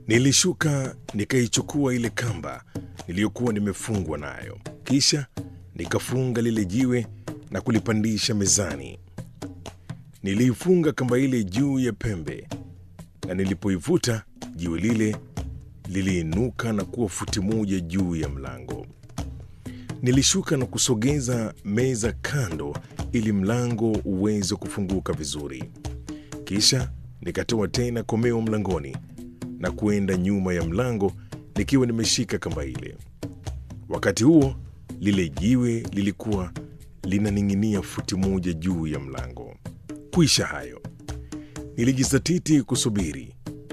Nilishuka nikaichukua ile kamba niliyokuwa nimefungwa nayo, kisha nikafunga lile jiwe na kulipandisha mezani. Niliifunga kamba ile juu ya pembe, na nilipoivuta jiwe lile liliinuka na kuwa futi moja juu ya mlango. Nilishuka na kusogeza meza kando ili mlango uweze kufunguka vizuri. Kisha nikatoa tena komeo mlangoni na kuenda nyuma ya mlango nikiwa nimeshika kamba ile. Wakati huo lile jiwe lilikuwa linaning'inia futi moja juu ya mlango. Kuisha hayo, nilijizatiti kusubiri.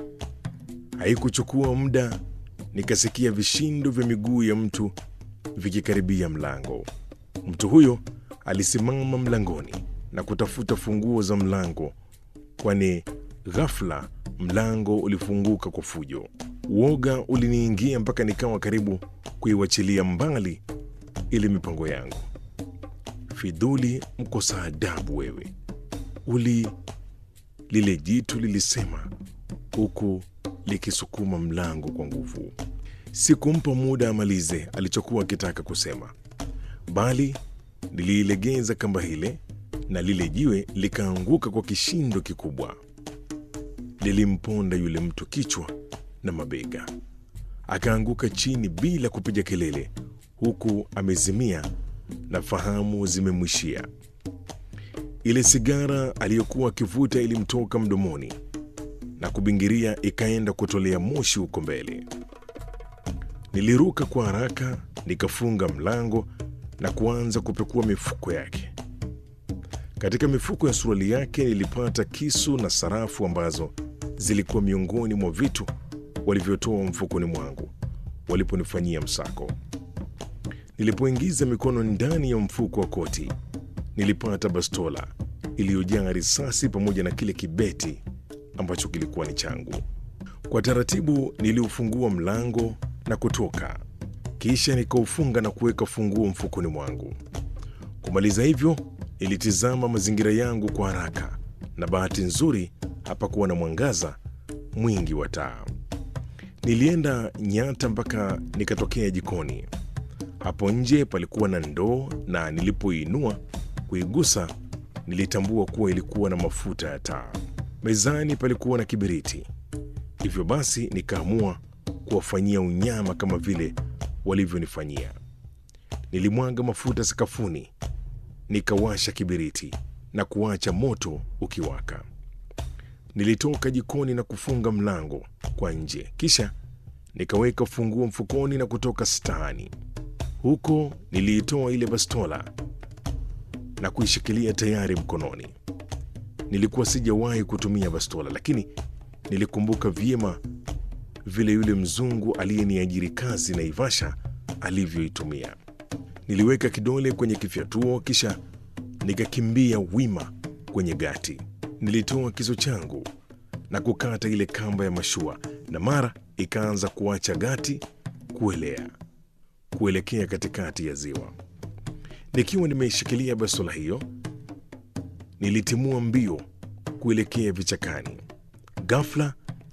Haikuchukua muda, nikasikia vishindo vya miguu ya mtu vikikaribia mlango. Mtu huyo alisimama mlangoni na kutafuta funguo za mlango, kwani ghafla mlango ulifunguka kwa fujo. Uoga uliniingia mpaka nikawa karibu kuiwachilia mbali ile mipango yangu. Fidhuli, mkosa adabu wewe! Uli, lile jitu lilisema huku likisukuma mlango kwa nguvu. Sikumpa muda amalize alichokuwa akitaka kusema, bali niliilegeza kamba ile na lile jiwe likaanguka kwa kishindo kikubwa. Lilimponda yule mtu kichwa na mabega, akaanguka chini bila kupiga kelele, huku amezimia na fahamu zimemwishia. Ile sigara aliyokuwa akivuta ilimtoka mdomoni na kubingiria, ikaenda kutolea moshi huko mbele. Niliruka kwa haraka, nikafunga mlango na kuanza kupekua mifuko yake. Katika mifuko ya suruali yake nilipata kisu na sarafu ambazo zilikuwa miongoni mwa vitu walivyotoa mfukoni mwangu waliponifanyia msako. Nilipoingiza mikono ndani ya mfuko wa koti, nilipata bastola iliyojaa risasi pamoja na kile kibeti ambacho kilikuwa ni changu. Kwa taratibu niliufungua mlango na kutoka, kisha nikaufunga na kuweka funguo mfukoni mwangu. Kumaliza hivyo, nilitizama mazingira yangu kwa haraka, na bahati nzuri hapakuwa na mwangaza mwingi wa taa. Nilienda nyata mpaka nikatokea jikoni. Hapo nje palikuwa na ndoo, na nilipoinua kuigusa, nilitambua kuwa ilikuwa na mafuta ya taa. Mezani palikuwa na kibiriti. Hivyo basi nikaamua kuwafanyia unyama kama vile walivyonifanyia. Nilimwaga mafuta sakafuni, nikawasha kibiriti na kuacha moto ukiwaka. Nilitoka jikoni na kufunga mlango kwa nje, kisha nikaweka funguo mfukoni na kutoka staani. Huko niliitoa ile bastola na kuishikilia tayari mkononi. Nilikuwa sijawahi kutumia bastola, lakini nilikumbuka vyema vile yule mzungu aliyeniajiri kazi Naivasha alivyoitumia. Niliweka kidole kwenye kifyatuo, kisha nikakimbia wima kwenye gati. Nilitoa kisu changu na kukata ile kamba ya mashua, na mara ikaanza kuacha gati kuelea kuelekea katikati ya ziwa. Nikiwa nimeishikilia bastola hiyo, nilitimua mbio kuelekea vichakani. Ghafla